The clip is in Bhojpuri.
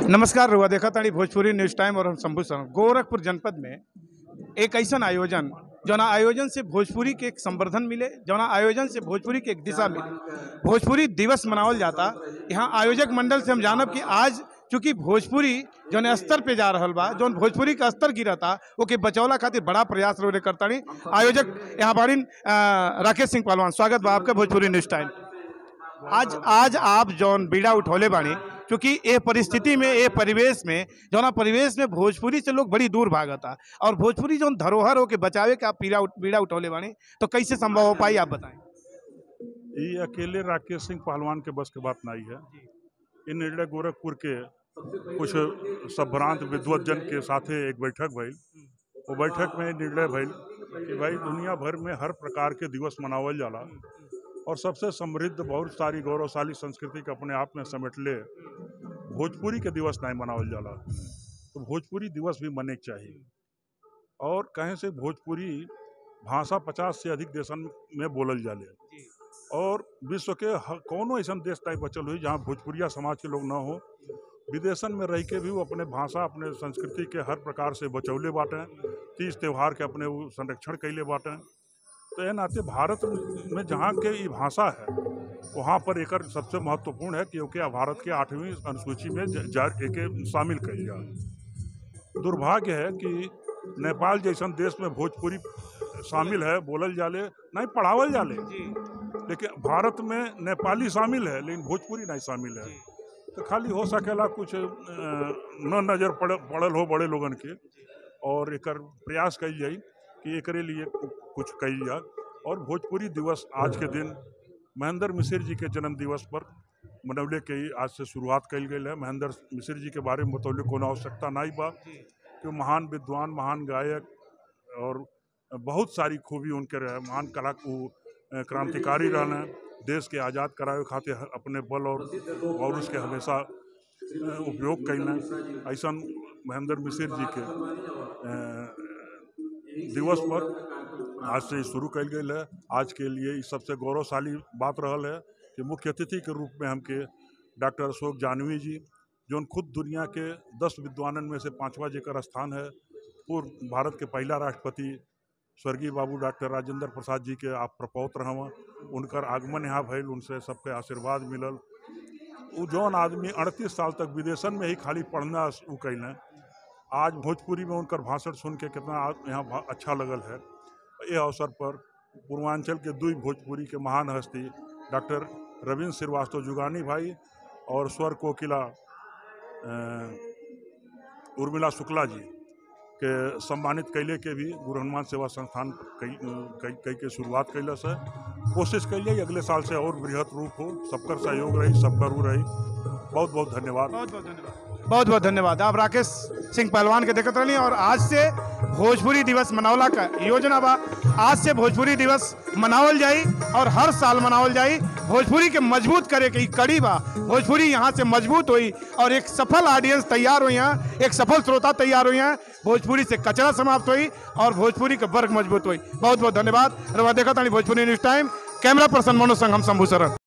नमस्कार रुआ देखा ताड़ी भोजपुरी न्यूज टाइम और हम शंभू शर्मा गोरखपुर जनपद में एक ऐसा आयोजन जौना आयोजन से भोजपुरी के एक संवर्धन मिले जौना आयोजन से भोजपुरी के एक दिशा मिले भोजपुरी दिवस मनावल जाता यहाँ आयोजक मंडल से हम जानब कि आज चूंकि भोजपुरी जौन स्तर पे जा रहल बा जौन भोजपुरी का स्तर गिरता ओके बचौला खातिर बड़ा प्रयास रोने करतानी आयोजक यहाँ बाड़ीन अ, राकेश सिंह पहलवान स्वागत बा आपका भोजपुरी न्यूज टाइम आज आज आप जौन बीड़ा उठौले बानी क्योंकि ये परिस्थिति में ये परिवेश में जौना परिवेश में भोजपुरी से लोग बड़ी दूर भागता और भोजपुरी जौन धरोहर हो के बचावे के आप पीड़ा उठ- बीड़ा उठौले बानी तो कैसे संभव हो पाई आप बताएं ये अकेले राकेश सिंह पहलवान के बस के बात नहीं है इ निर्णय गोरखपुर के कुछ संभ्रांत विद्वत जन के साथे एक बैठक भइल वो बैठक में निर्णय भइल कि भाई दुनिया भर में हर प्रकार के दिवस मनावल जाला और सबसे समृद्ध बहुत सारी गौरवशाली संस्कृति के अपने आप में समेटले भोजपुरी के दिवस नहीं मनावल जाला तो भोजपुरी दिवस भी मने के चाहिए और कहें से भोजपुरी भाषा पचास से अधिक देशन में बोलल जाले और विश्व के ह- कौनो ऐसा देश टाइप बचल हुई जहाँ भोजपुरिया समाज के लोग ना हो विदेशन में रह के भी वो अपने भाषा अपने संस्कृति के हर प्रकार से बचौले बाटें तीज त्यौहार के अपने वो संरक्षण कैले बाटें तो यह नाते भारत में जहाँ के ये भाषा है वहाँ पर एकर सबसे महत्वपूर्ण है क्योंकि भारत के आठवीं अनुसूची में ज- जा एके शामिल कल जाए दुर्भाग्य है कि नेपाल जैसन देश में भोजपुरी शामिल है बोलल जाले नहीं पढ़ावल जाले लेकिन भारत में नेपाली शामिल है लेकिन भोजपुरी नहीं शामिल है तो खाली हो सकेला कुछ अ, न नज़र पड़ पड़ल हो बड़े लोगन के और एकर प्रयास कल जाई कि एकरे लिए कु- कुछ कल जाए और भोजपुरी दिवस आज के दिन महेंद्र मिश्र जी के जन्म दिवस पर मनौले के ही आज से शुरुआत कल गई है महेंद्र मिश्र जी के बारे में बतौले कोनो आवश्यकता नहीं बा कि वो महान विद्वान महान गायक और बहुत सारी खूबी उनके रहे महान कला को अ, क्रांतिकारी रहना देश के आज़ाद करावे खातिर ह- अपने बल और और उसके हमेशा अ, उपयोग कैना ऐसा महेंद्र मिश्र जी के अ, दिवस पर आज से शुरू कल गई है आज के लिए ई सबसे गौरवशाली बात रहल है कि मुख्य अतिथि के रूप में हमके डॉक्टर अशोक जानवी जी जो खुद दुनिया के दस विद्वानन में से पांचवा जेकर स्थान है पूर्व भारत के पहला राष्ट्रपति स्वर्गीय बाबू डॉक्टर राजेंद्र प्रसाद जी के आप प्रपौत रहवा उनकर आगमन यहाँ भइल उनसे सबके आशीर्वाद मिलल उ जौन आदमी अड़तीस साल तक विदेशन में ही खाली पढ़ना उ कैलें आज भोजपुरी में उनकर भाषण सुन के कितना आ- यहाँ भा- अच्छा लगल है ये अवसर पर पूर्वांचल के दुई भोजपुरी के महान हस्ती डॉक्टर रविंद्र श्रीवास्तव जुगानी भाई और स्वर कोकिला अ, उर्मिला शुक्ला जी के सम्मानित कैले के भी गुरु हनुमान सेवा संस्थान कई कई कई के शुरुआत कैलस है कोशिश कैलिए अगले साल से और बृहत रूप हो सबकर सहयोग रही सबकर रू रही बहुत बहुत धन्यवाद बहुत बहुत धन्यवाद बहुत बहुत धन्यवाद आप राकेश सिंह पहलवान के देखत रही और आज से भोजपुरी दिवस मनावला का योजना बा आज से भोजपुरी दिवस मनावल जाई और हर साल मनावल जाई भोजपुरी के मजबूत करे के ई कड़ी बा भोजपुरी यहाँ से मजबूत हुई और एक सफल ऑडियंस तैयार हुई यहाँ एक सफल श्रोता तैयार हुई हैं भोजपुरी से कचरा समाप्त हुई और भोजपुरी का वर्ग मजबूत हुई बहुत बहुत धन्यवाद रवा देखा था Bhojpuri news time camera person Manoj संघ हम शंभू शरण